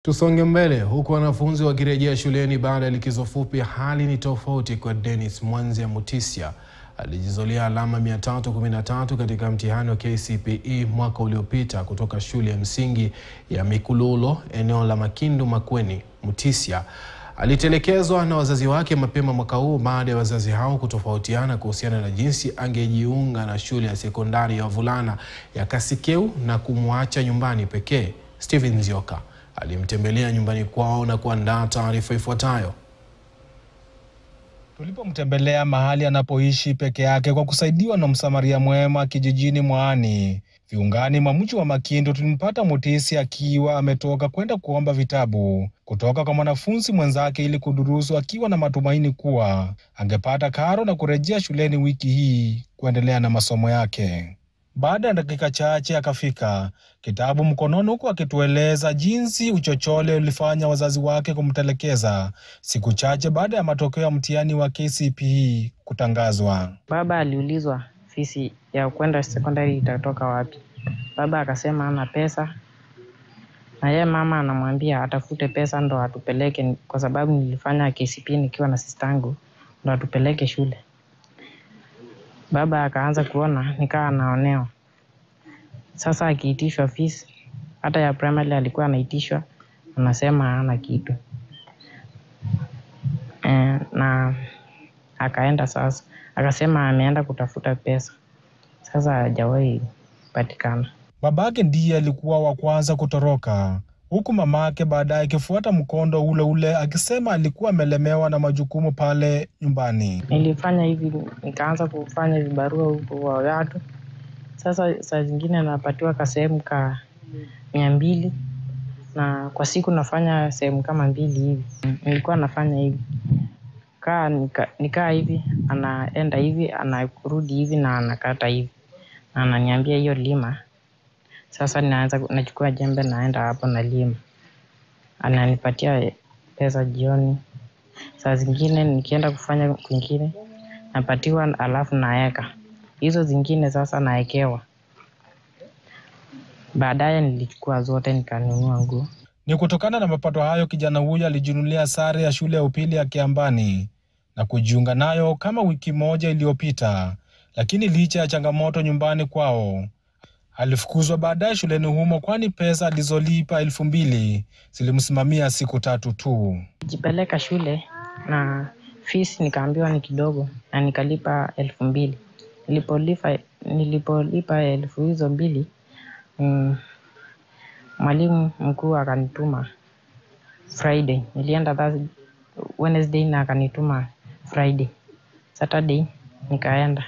Tusonge mbele huku wanafunzi wakirejea shuleni baada ya likizo fupi. Hali ni tofauti kwa Dennis Mwanzia Mutisya alijizolia alama 313 katika mtihani wa KCPE mwaka uliopita kutoka shule ya msingi ya Mikululo eneo la Makindu Makueni. Mutisya alitelekezwa na wazazi wake mapema mwaka huu baada ya wazazi hao kutofautiana kuhusiana na jinsi angejiunga na shule ya sekondari ya wavulana ya Kasikeu na kumwacha nyumbani pekee. Stephen Nzioka alimtembelea nyumbani kwao na kuandaa taarifa ifuatayo. Tulipomtembelea mahali anapoishi peke yake kwa kusaidiwa na msamaria mwema kijijini Mwaani, viungani mwa mji wa Makindu, tulimpata Mutisya akiwa ametoka kwenda kuomba vitabu kutoka kwa mwanafunzi mwenzake ili kudurusu, akiwa na matumaini kuwa angepata karo na kurejea shuleni wiki hii kuendelea na masomo yake. Baada ya dakika chache akafika, kitabu mkononi, huku akitueleza jinsi uchochole ulifanya wazazi wake kumtelekeza siku chache baada ya matokeo ya mtihani wa KCPE kutangazwa. Baba aliulizwa fisi ya kwenda sekondari itatoka wapi. Baba akasema hana pesa, na yeye mama anamwambia atafute pesa ndo atupeleke, kwa sababu nilifanya KCPE nikiwa na sistangu, ndo atupeleke shule. Baba akaanza kuona nikaa anaonewa. Sasa akiitishwa fees, hata ya primary alikuwa anaitishwa, anasema hana kitu e, na akaenda sasa, akasema ameenda kutafuta pesa, sasa hajawahi patikana. Babake ndiye alikuwa wa kwanza kutoroka, huku mamake baadaye akifuata mkondo ule ule, akisema alikuwa amelemewa na majukumu pale nyumbani. Nilifanya hivi, nikaanza kufanya vibarua huko wa watu. Sasa saa zingine napatiwa kasehemu ka mia mbili na kwa siku nafanya sehemu kama mbili hivi. Nilikuwa nafanya hivi kaa nika, nikaa hivi, anaenda hivi, anarudi hivi na anakata hivi, na ananiambia hiyo lima. Sasa naanza nachukua jembe naenda hapo na lima, ananipatia pesa jioni. Saa zingine nikienda kufanya kwingine napatiwa, alafu naeka hizo zingine sasa naekewa. Baadaye nilichukua zote nikanunua nguo. Ni kutokana na mapato hayo kijana huyo alijinunulia sare ya shule ya upili ya Kiambani na kujiunga nayo kama wiki moja iliyopita, lakini licha ya changamoto nyumbani kwao alifukuzwa baadaye shuleni humo, kwani pesa alizolipa elfu mbili zilimsimamia siku tatu tu. Jipeleka shule na fees nikaambiwa ni kidogo, na nikalipa elfu mbili. Nilipolipa nilipolipa elfu hizo mbili mm, mwalimu mkuu akanituma Friday. Nilienda Thursday, Wednesday na akanituma Friday. Saturday nikaenda,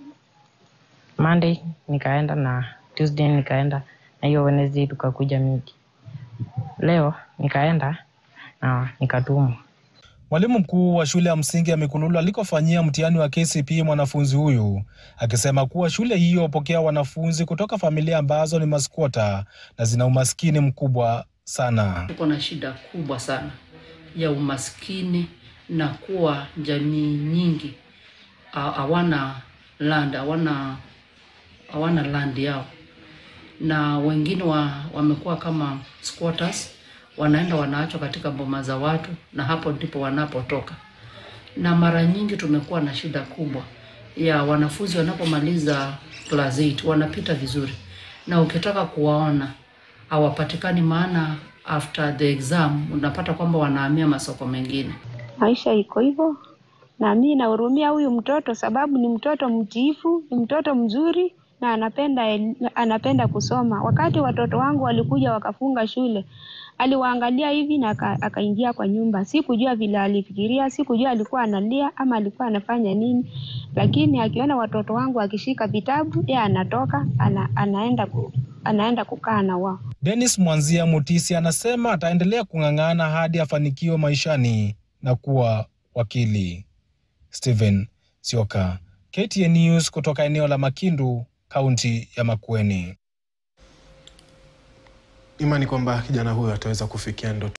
Monday nikaenda na Tuesday nikaenda na hiyo Wednesday tukakuja miti. Leo nikaenda na nikatumwa. Mwalimu mkuu wa shule ya msingi ya Mikululu alikofanyia mtihani wa KCPE mwanafunzi huyu akisema kuwa shule hiyo hupokea wanafunzi kutoka familia ambazo ni maskwota na zina umaskini mkubwa sana. Tuko na shida kubwa sana ya umaskini na kuwa jamii nyingi hawana land, hawana hawana land yao, na wengine wa, wamekuwa kama squatters wanaenda wanaachwa katika boma za watu, na hapo ndipo wanapotoka. Na mara nyingi tumekuwa na shida kubwa ya wanafunzi wanapomaliza class 8 wanapita vizuri, na ukitaka kuwaona hawapatikani, maana after the exam unapata kwamba wanahamia masoko mengine. Maisha iko hivyo, na mimi nahurumia huyu mtoto sababu ni mtoto mtiifu, ni mtoto mzuri na anapenda anapenda kusoma. Wakati watoto wangu walikuja wakafunga shule, aliwaangalia hivi na akaingia kwa nyumba. Sikujua vile alifikiria, sikujua alikuwa analia ama alikuwa anafanya nini, lakini akiona watoto wangu akishika vitabu, yeye anatoka ana, anaenda ku, anaenda kukaa na wao. Dennis Mwanzia Mutisya anasema ataendelea kung'ang'ana hadi afanikiwe maishani na kuwa wakili. Stephen Sioka, KTN News kutoka eneo la Makindu, kaunti ya Makueni. Imani kwamba kijana huyo ataweza kufikia ndoto